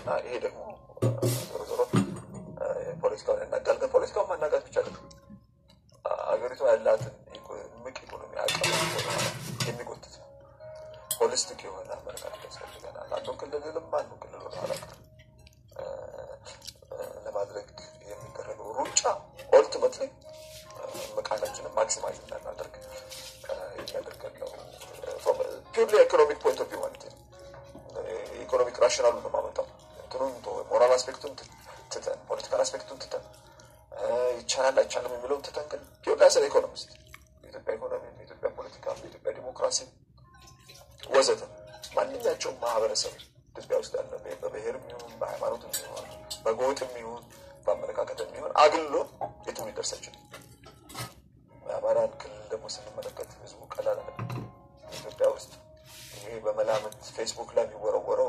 እና ይሄ ደግሞ ዞሮ ዞሮ ፖለቲካውን ያናጋል። ግን ፖለቲካውን ማናጋት ብቻ አይደለም አገሪቷ ያላትን ምቅ ኢኮኖሚ አቅም የሚጎትት ነው። ሆሊስቲክ የሆነ አመለካከት ያስፈልገናል። አንዱ ክልልንም አንዱ ክልል ወደ ኋላ ለማድረግ የሚደረገው ሩጫ ኦልቲሜትሊ መቃናችንን ማክሲማይዝ እንዳናደርግ የሚያደርገን ነው። ፒውርሊ ኢኮኖሚክ ፖይንት ኦፍ ቪው ማለት ነው። ኢኮኖሚክ ራሽናሉ ነው ማመጣው እንትኑን ሞራል አስፔክቱን ትተን ፖለቲካል አስፔክቱን ትተን ይቻላል አይቻልም የሚለውን ትተን ግን ፒውርሊ አስ ኢኮኖሚስት የኢትዮጵያ ኢኮኖሚ፣ የኢትዮጵያ ፖለቲካ፣ የኢትዮጵያ ዲሞክራሲ ወዘተ ማንኛቸውም ማህበረሰብ ኢትዮጵያ ውስጥ ያለ በብሔርም ይሁን በሃይማኖትም ይሁን በጎጥም ይሁን በአመለካከትም ይሁን አግሎ የትም ሊደርስ አይችልም። የአማራን ክልል ደግሞ ስንመለከት ህዝቡ ቀላል አለ። ኢትዮጵያ ውስጥ ይሄ በመላምት ፌስቡክ ላይ የሚወረወረው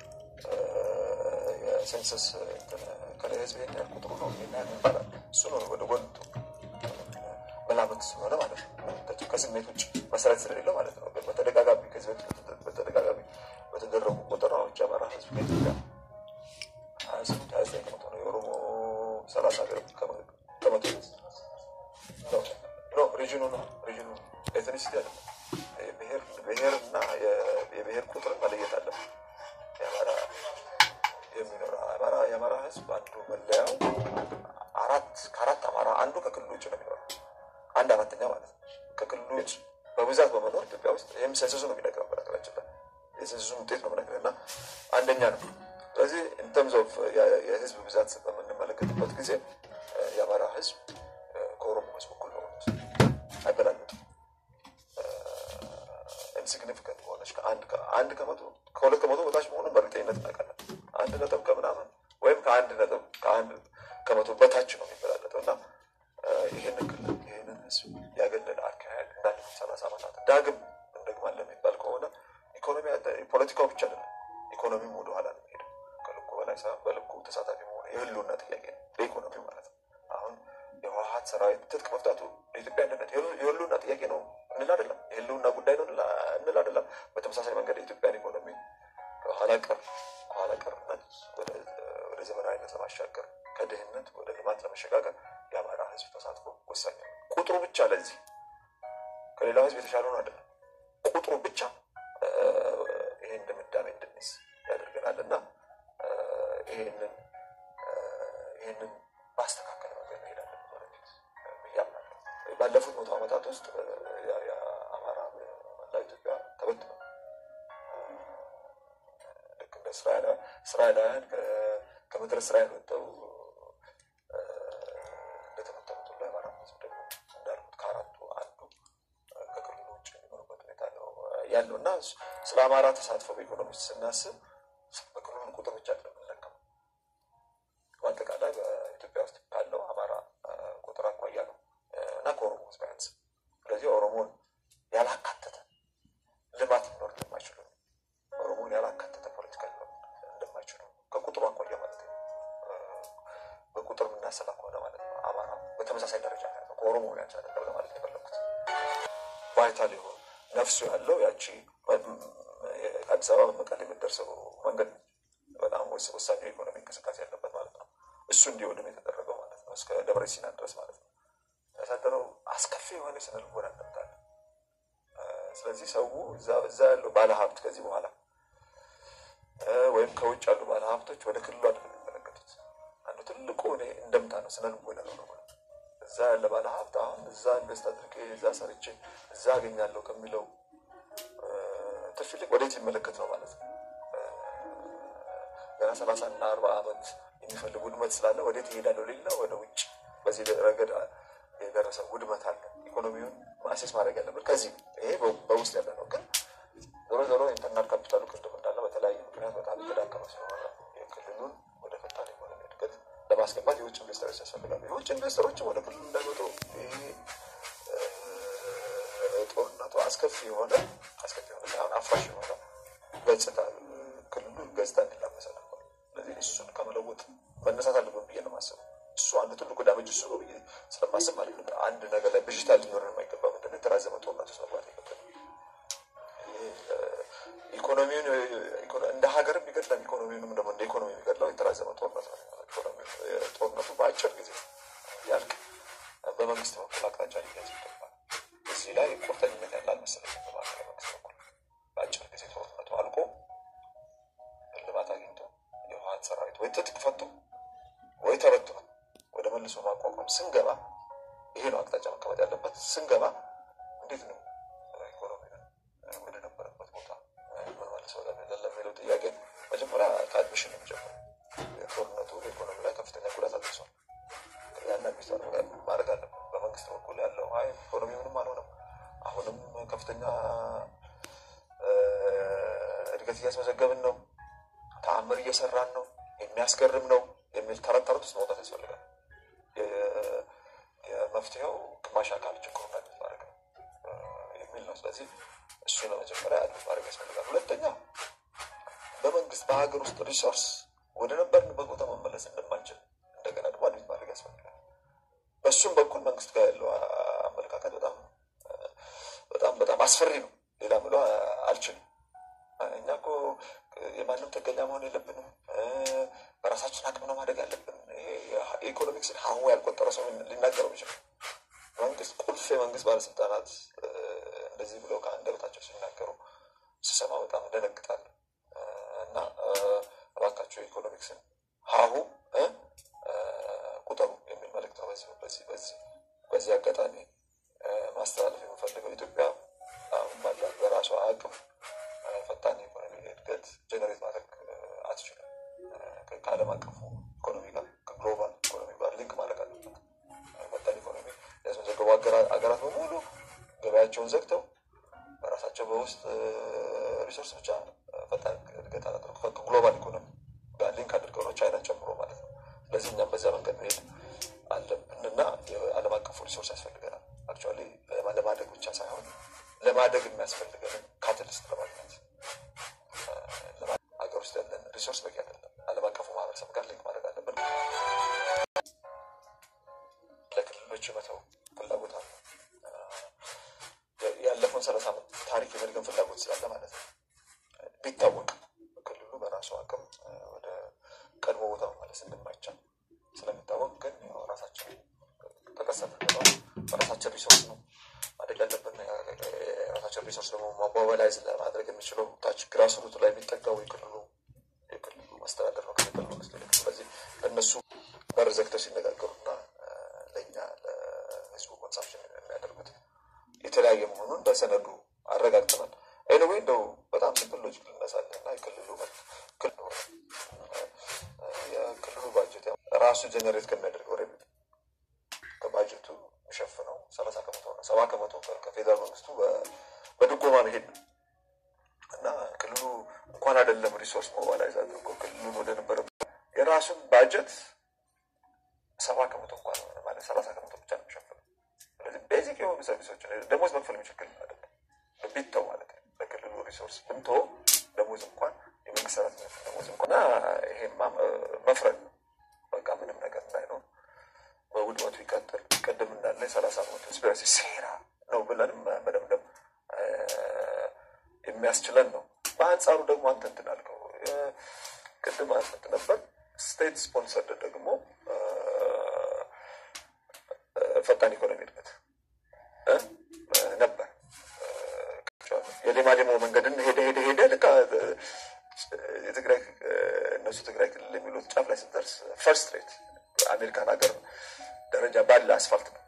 የሴንሰስ ከላይ ህዝብ ይሄን ያህል ቁጥሩ ነው ይሄን ያህል ይባላል። እሱ ነው ወደ ጎን መላምት ስለሆነ ማለት ነው። ከስሜት ውጭ መሰረት ስለሌለው ማለት ነው። በተደጋጋሚ ከዚህ በፊት በተደጋጋሚ በተደረጉ ቆጠራዎች የአማራ ህዝብ ከኢትዮጵያ ሀያ ስምንት ሀያ ዘጠኝ ከመቶ ነው። የኦሮሞ ሰላሳ ከመቶ ነው። ሪጅኑ ነው ሪጅኑ ኤትኒሲቲ አለ ብሔር እና የብሔር ቁጥር መለየት አለ። የአማራ የሚኖረው አማራ የአማራ ህዝብ አንዱ መለያው አራት ከአራት አማራ አንዱ ከክልሉ ውጭ ነው የሚኖረው አንድ አራተኛ ማለት ነው። ከክልሉ ውጭ በብዛት በመኖር ኢትዮጵያ ውስጥ ይህም ሴንሰሱ ነው የሚነግረው። በነገራችን ላይ የሴንሰሱን ውጤት ነው የምነግረው እና አንደኛ ነው። ስለዚህ ኢንተርምስ ኦፍ የህዝብ ብዛት በምንመለከትበት ጊዜ የአማራ ህዝብ ከኦሮሞ ህዝብ እኩል ነው አይበላለጥም። ኢንሲግኒፊካንት ሆነች አንድ ከመቶ ከሁለት ከመቶ በታች መሆኑን በእርግጠኝነት እናውቃለን። አንድ ነጥብ ከምናምን ወይም ከአንድ ነጥብ ከአንድ ከመቶ በታች ነው የሚበላለጠው እና ይህንን ክልል ይህንን ህዝብ ያገለለ አካሄድ እንዳለፉት ሰላሳ ዓመታት ዳግም እንደግማለን የሚባል ከሆነ ኢኮኖሚ ፖለቲካው ብቻ አይደለም፣ ኢኮኖሚም ወደኋላ ነው የሚሄደው። ከልኩ በላይ ሳይሆን በልኩ ተሳታፊ መሆኑ የህልውና ጥያቄ ነው፣ በኢኮኖሚ ማለት ነው። አሁን የህወሀት ሰራዊት ትጥቅ መፍታቱ የኢትዮጵያ አንድነት የህልውና ጥያቄ ነው እንል አይደለም፣ የህልውና ጉዳይ ነው እንል አይደለም። በተመሳሳይ መንገድ የኢትዮጵያን ኢኮኖሚ ኋላ ቀር ኋላ ቀርነት ወደ ዘመናዊነት ለማሻገር ከድህነት ወደ ልማት ለመሸጋገር የአማራ ህዝብ ተሳትፎ ወሳኝ ነው። ቁጥሩ ብቻ ለዚህ ከሌላው ህዝብ የተሻለ ነው አይደለም። ቁጥሩ ብቻ ይህን ድምዳሜ እንድንይዝ ያደርገናል እና ይህንን ይህንን ማስተካከል መንገድ መሄድ አለብን ወደፊት ብዬ አምናለሁ። ባለፉት መቶ ዓመታት ውስጥ የአማራ መላ ኢትዮጵያ ተበትኖ ልክ እንደ እስራኤላውያን ከምድረ እስራኤል ወጥተው እንደተበተኑት ሁሉ የአማራ ህዝብ ደግሞ እንዳልኩት ከአራቱ አንዱ ከክልሉ ውጭ የሚኖርበት ሁኔታ ነው ያለው እና ስለ አማራ ተሳትፎ በኢኮኖሚ ስናስብ በክልሉ ቁጥር ብቻ እንደምንለቀም በአጠቃላይ በኢትዮጵያ ውስጥ ካለው አማራ ቁጥር አኳያ ነው እና ከኦሮሞ ህዝብ ያንስ ስለዚህ ኦሮሞን ያላካተተ ልማት ሊኖር እንደማይችሉ ኦሮሞን ያላካተተ ፖለቲካ ሊኖር እንደማይችሉ ከቁጥሩ አኳያ ማለት ነው። በቁጥር የምናሰላ ከሆነ ማለት ነው አማራ በተመሳሳይ ደረጃ ነው ከኦሮሞ ያንስ አይደለም ለማለት ነው የፈለኩት። ቫይታል የሆነ ነፍሱ ያለው ያቺ አዲስ አበባ መቀሌ የምትደርሰው መንገድ በጣም ወሳኝ የኢኮኖሚ እንቅስቃሴ ያለበት ማለት ነው። እሱ እንዲወድም የተደረገው ማለት ነው እስከ ደብረ ሲና ድረስ ማለት ነው ያሳደረው አስከፊ የሆነ የስነ ልቦና እንደምታለ ስለዚህ ሰው እዛ ያለው ባለሀብት ከዚህ በኋላ ወይም ከውጭ ያሉ ባለሀብቶች ወደ ክልሉ አይደለም የሚመለከቱት። አንዱ ትልቁ እኔ እንደምታ ነው ስነ ልቦና ነው ነው እዛ ያለ ባለሀብት አሁን እዛ ኢንቨስት አድርጌ እዛ ሰርቼ እዛ አገኛለሁ ከሚለው ትርፍ ይልቅ ወዴት ይመለከት ነው ማለት ነው። ገና ሰላሳ እና አርባ ዓመት የሚፈልግ ውድመት ስላለ ወዴት ይሄዳለሁ ሌላ ወደ ውጭ በዚህ ረገድ የደረሰ ውድመት አለ። ኢኮኖሚውን ማሴስ ማድረግ ያለበት ከዚህ ይሄ በውስጥ ያለ ነው። ግን ዞሮ ዞሮ ኢንተርናል ካፒታሉ ቅድም እንዳለ በተለያየ ምክንያት በጣም የተዳከመ ስለሆነ የክልሉን ወደ ፈጣን ኢኮኖሚ እድገት ለማስገባት የውጭ ኢንቨስተሮች ያስፈልጋሉ። የውጭ ኢንቨስተሮችም ወደ ክልሉ እንዳይመጡ ይሄ ጦርነቱ አስከፊ የሆነ አስከፊ የሆነ ሳይሆን አፍራሽ የሆነ ገጽታ ክልሉ ገጽታ እንዲላመስ አድርጓል። ስለዚህ እሱን ከመለወጥ መነሳት አለብን ብዬ ነው የማስበው። እሱ አንዱ ትልቁ ዳመጅ እሱ ነው ብዬ ስለማስብ ማለት ነው። አንድ ነገር ላይ ብዥታ ሊኖረን የማይገባ ምንድን ነው የተራዘመ ጦርነት ውስጥ መግባት የለብንም። ኢኮኖሚውን እንደ ሀገርም ይገድላል። ኢኮኖሚውንም ደግሞ እንደ ኢኮኖሚ የሚገድለው የተራዘመ ጦርነት ነው። ጦርነቱ በአጭር ጊዜ ያልቅ በመንግስት በኩል አቅጣጫ ሊያዝ ይገባል። እዚህ ላይ ቁርጠኝነት ያለ አልመሰለኝም። በማዕከላዊ መንግስት በኩል በአጭር ጊዜ ጦርነቱ አልቆ እልባት አግኝቶ የህወሓት ሰራዊት ወይ ትጥቅ ፈቶ ወይ ተበትኖ ወደ መልሶ ማቋቋም ስንገባ ይሄ ነው አቅጣጫ መቀመጥ ያለበት። ስንገባ እንዴት ነው ኢኮኖሚ ወደ ነበረበት ቦታ ምንመልሰው ለሚለው ጥያቄ መጀመሪያ ከአድሚሽን ነው የሚጀምረው። ጦርነቱ በኢኮኖሚ ላይ ከፍተኛ ጉዳት አድርሷል። ያን አድሚስ ማድረግ አለብን። በመንግስት በኩል ያለው አይ ኢኮኖሚ ምንም አልሆነም፣ አሁንም ከፍተኛ እድገት እያስመዘገብን ነው፣ ተአምር እየሰራን ነው፣ የሚያስገርም ነው የሚል ተረት ተረት ውስጥ መውጣት ያስፈልጋል። የመፍትሄው ግማሽ አካል ችግሩን አድሚት ማድረግ ነው የሚል ነው። ስለዚህ እሱ ለመጀመሪያ አድሚት ማድረግ ያስፈልጋል። ሁለተኛ በመንግስት በሀገር ውስጥ ሪሶርስ ወደ ነበርንበት ቦታ መመለስ እንደማንችል እንደገና ደግሞ አድሚት ማድረግ ያስፈልጋል። በእሱም በኩል መንግስት ጋር ያለው አመለካከት በጣም በጣም በጣም አስፈሪ ነው። ሌላ ብሎ አልችልም። እኛ እኮ የማንም ጥገኛ መሆን የለብንም። በራሳችን አቅም ነው ማደግ ያለብን። የኢኮኖሚክስን ሀሁ ያልቆጠረ ሰው ሊናገረው ይችላል። መንግስት ቁልፍ የመንግስት ባለስልጣናት እንደዚህ ብለው ከአንደበታቸው ሲናገሩ ስሰማ በጣም እደነግጣለሁ። እና እባካቸው የኢኮኖሚክስን ሀሁ ቁጠሩ የሚል መልዕክት ነው በዚህ በዚህ በዚህ በዚህ አጋጣሚ ማስተላለፍ የምፈልገው ኢትዮጵያ አሁን ባላት በራሷ አቅም ፈጣን የኢኮኖሚ እድገት ጀነሬት ማድረግ አትችልም። ከዓለም አቀፉ ኢኮኖሚ ጋር ከግሎባል ኢኮኖሚ ጋር ሊንክ ማድረግ አለበት። ፈጣን ኢኮኖሚ ያስመዘገቡ ሀገራት በሙሉ ገበያቸውን ዘግተው በራሳቸው በውስጥ ሪሶርስ ብቻ ፈጣን እድገት አላደረጉ ከግሎባል ኢኮኖሚ ጋር ሊንክ አድርገው ነው ቻይናን ጨምሮ ማለት ነው። ስለዚህ እኛም በዚያ መንገድ መሄድ አለብን እና የዓለም አቀፉ ሪሶርስ ያስፈልገናል። አክቹዋሊ ለማደግ ብቻ ሳይሆን ለማደግ የሚያስፈልገንን ካታሊስት ለማግኘት ሀገር ውስጥ ያለን ሪሶርስ በቂ አይደለም። ዓለም አቀፉ ማህበረሰብ ጋር ሊንክ ማድረግ አለብን። ለክልሎች መተው ፍላጎት አለ። ያለፈውን ሰላሳ ዓመት ታሪክ የመድገም ፍላጎት ስላለ ማለት ነው። ቢታወቅ ክልሉ በራሱ አቅም ወደ ቀድሞ ቦታ መመለስ እንደማይቻል ስለሚታወቅ ግን ራሳችን ተቀሰተ በራሳችን ሪሶርስ ነው ማደግ ያለብን። የራሳችን ሪሶርስ ደግሞ ሞባላይዝ ለማድረግ የሚችለው ታች ግራስሩት ላይ የሚጠጋው የክልሉ የክልሉ መስተዳደር ነው ከፌደራል መንግስት ይልቅ። ስለዚህ እነሱ በር ዘግተው ሲነጋገሩና ለእኛ ለህዝቡ ኮንሳምፕሽን የሚያደርጉት የተለያየ መሆኑን በሰነዱ አረጋግጠናል። ኤኒዌይ እንደው በጣም ሲምፕል ሎጂክ ልነሳለን እና የክልሉ የክልሉ ባጀት ራሱ ጀነሬት ከሚያደርገው ሬቬኒ ከባጀቱ የሚሸፍነው ሰላሳ ከመቶ ነው። ሰባ ከመቶ ከፌዴራል መንግስቱ በድጎማ መሄድ ነው እና ክልሉ እንኳን አይደለም ሪሶርስ ሞባላይዝ አድርጎ ክልሉን ወደ ነበረ የራሱን ባጀት ሰባ ከመቶ እንኳን ማለት ሰላሳ ከመቶ ብቻ ነው የሚሸፍነው። ስለዚህ ቤዚክ የሆኑ ሰርቪሶችን ደሞዝ መክፈል የሚችል አይደለም ቢተው ማለት ነው። በክልሉ ሪሶርስ ብንቶ ደሞዝ እንኳን የመንግስት ሰራተኞች ደሞዝ እንኳን እና ይሄማ መፍረድ ነው በቃ ምንም ነገር እንዳይኖር በውድመቱ ይቀጥል። ቅድም እንዳለ የሰላሳ ዓመት ኮንስፒረሲ ሴራ ነው ብለንም መደምደም የሚያስችለን ነው። በአንጻሩ ደግሞ አንተ እንትን አልከው ቅድም አንተ ነበር ስቴት ስፖንሰርድ ደግሞ ፈጣን ኢኮኖሚ እድገት ነበር። የሌማዴሞ መንገድን ሄደ ሄደ ሄደ ልክ የትግራይ እነሱ ትግራይ ክልል የሚሉት ጫፍ ላይ ስትደርስ ፈርስት ሬት አሜሪካን ሀገር ደረጃ ባለ አስፋልት ነው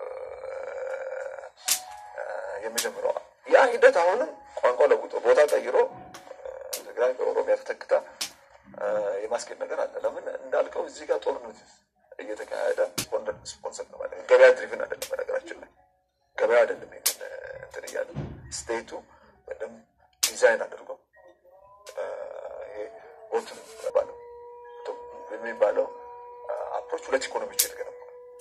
የሚጀምረው። ያ ሂደት አሁንም ቋንቋ ለውጦ ቦታ ቀይሮ ትግራይ በኦሮሚያ ተተክታ የማስኬድ ነገር አለ። ለምን እንዳልከው እዚህ ጋር ጦርነት እየተካሄደ ስፖንሰር ነው ማለት ገበያ ድሪቭን አይደለም። በነገራችን ላይ ገበያ አይደለም ይሄንን እንትን እያለ ስቴቱ በደንብ ዲዛይን አድርጎ ይሄ ቦትን የሚባለው አፕሮች ሁለት ኢኮኖሚዎች የተገነቡ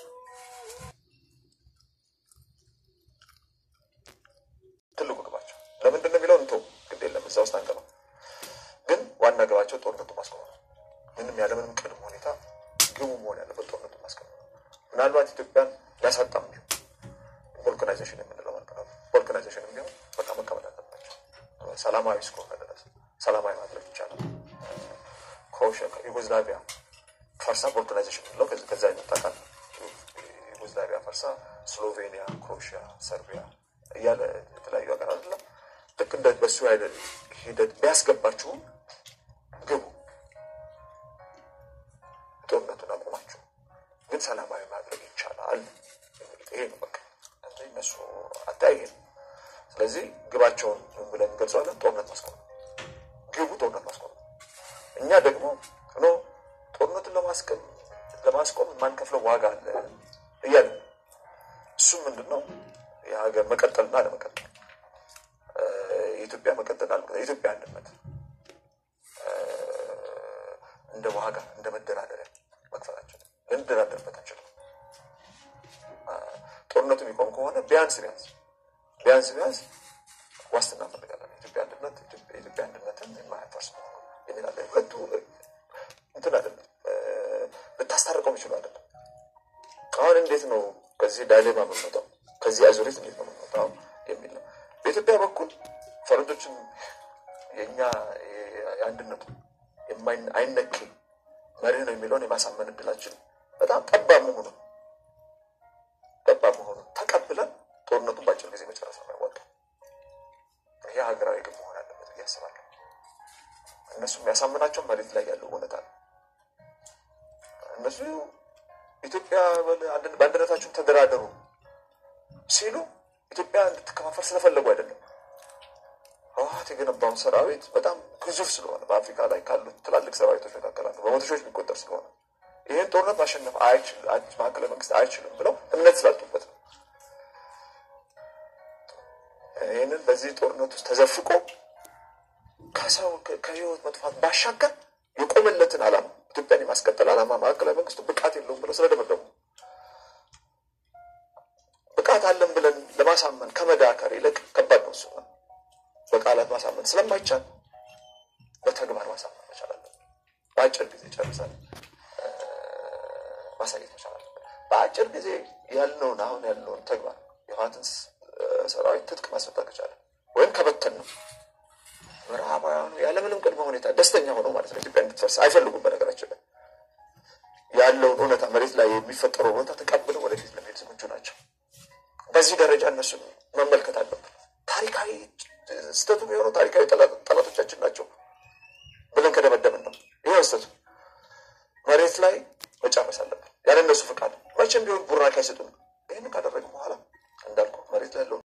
ትልቁ ግባቸው ለምንድን ነው የሚለው እንቶ ግድ የለም እዛ ውስጥ አንገባ። ግን ዋና ግባቸው ጦርነቱ ማስቆም ነው። ምንም ያለምንም ቅድመ ሁኔታ ግቡ መሆን ያለበት ጦርነቱ ማስቆም ነው። ምናልባት ኢትዮጵያን ሊያሳጣም ቢሆን ቮልካናይዜሽን የምንለው ማለት ነው። ቮልካናይዜሽን ቢሆን በቃ መቀበል አለባቸው ሰላማዊ እስከሆነ ድረስ ሰላማዊ ማድረግ ይቻላል። ክሮኤሽያ ዩጎዝላቪያ ፈርሳ ኦርጋናይዜሽን ብለው ከዛ የመጣ ቃል ዩጎዝላቪያ ፈርሳ ስሎቬኒያ፣ ክሮኤሽያ፣ ሰርቢያ እያለ የተለያዩ ሀገር አይደለም ልክ እንደ በሱ አይነት ሂደት ቢያስገባችሁም ግቡ፣ ጦርነቱን አቁማችሁ ግን ሰላማዊ ማድረግ ይቻላል። ይሄ ነው በቃ እነሱ አተያየ ነው። ስለዚህ ግባቸውን ብለን እንገልጸዋለን። ጦርነት ማስቆም ግቡ ጦርነት ማስቆም። እኛ ደግሞ ኖ ጦርነቱን ለማስቆም ለማስቆም የማንከፍለው ዋጋ አለ እያለ እሱም ምንድን ነው የሀገር መቀጠልና አለመቀጠል የኢትዮጵያ መቀጠል አለ የኢትዮጵያ አንድነት እንደ ዋጋ እንደ መደራደሪያ መክፈላችን ልንደራደርበት አንችልም። ጦርነቱ የሚቆም ከሆነ ቢያንስ ቢያንስ ቢያንስ ቢያንስ ዋስትና እንፈልጋለን። የኢትዮጵያ አንድነት የኢትዮጵያ አንድነትን የማያፈርስ መሆኑ የሚላለ ሁለቱ እንትን አይደለም ልታስታርቀው የሚችሉ አይደለም። አሁን እንዴት ነው ከዚህ ዳይሌማ የምንወጣው? ከዚህ አዙሪት እንዴት ነው የምንወጣው የሚል ነው። በኢትዮጵያ በኩል ፈረንጆችም የእኛ የአንድነቱ አይነኪ መርህ ነው የሚለውን የማሳመን እድላችን በጣም ጠባብ መሆኑ ጠባብ መሆኑ ተቀብለን ጦርነቱን በአጭር ጊዜ መጨረስ ነው የሚያዋጣው። ይሄ ሀገራዊ ግብ መሆን አለበት ብዬ አስባለሁ። እነሱ የሚያሳምናቸው መሬት ላይ ያለው እውነታ ነው። እነሱ ኢትዮጵያ በአንድነታችሁን ተደራደሩ ሲሉ ኢትዮጵያ እንድትከፋፈል ስለፈለጉ አይደለም። ህወሓት የገነባውን ሰራዊት በጣም ግዙፍ ስለሆነ በአፍሪካ ላይ ካሉት ትላልቅ ሰራዊቶች መካከል አንዱ በመቶ ሺዎች የሚቆጠር ስለሆነ ይህን ጦርነት ማሸነፍ ማዕከላዊ መንግስት አይችልም ብለው እምነት ስላጡበት ነው። ይህንን በዚህ ጦርነት ውስጥ ተዘፍቆ ከሰው ከህይወት መጥፋት ባሻገር የቆመለትን ዓላማ ኢትዮጵያን የማስቀጠል ዓላማ ማዕከላዊ መንግስቱ ብቃት የለውም ብለው ስለደመደሙ ብቃት አለን ብለን ለማሳመን ከመዳከር ይልቅ ከባድ ነው እሱ በቃላት ማሳመን ስለማይቻል በተግባር ማሳመን መቻል አለብን። በአጭር ጊዜ ጨርሰን ማሳየት መቻል አለብን። በአጭር ጊዜ ያልነውን አሁን ያልነውን ተግባር የህወሓትን ሰራዊት ትጥቅ ማስፈታት ከቻለ ወይም ከበተን ነው ምዕራባውያኑ ያለምንም ቅድመ ሁኔታ ደስተኛ ሆነው ማለት ነው ኢትዮጵያ እንድትፈርስ አይፈልጉም። በነገራችን ላይ ያለውን እውነታ መሬት ላይ የሚፈጠረው እውነታ ተቀብለው ወደፊት ለመሄድ ዝግጁ ናቸው። በዚህ ደረጃ እነሱን መመልከት አለብን። ታሪካዊ ስህተቱ የሆነው ታሪካዊ ጠላቶቻችን ናቸው ብለን ከደመደምን ነው ይህ ስህተቱ። መሬት ላይ መጨረስ አለብን ያለ እነሱ ፍቃድ። መቼም ቢሆን ቡራኬ አይሰጡንም። ይህን ካደረግን በኋላ እንዳልኩ መሬት ላይ ያለውን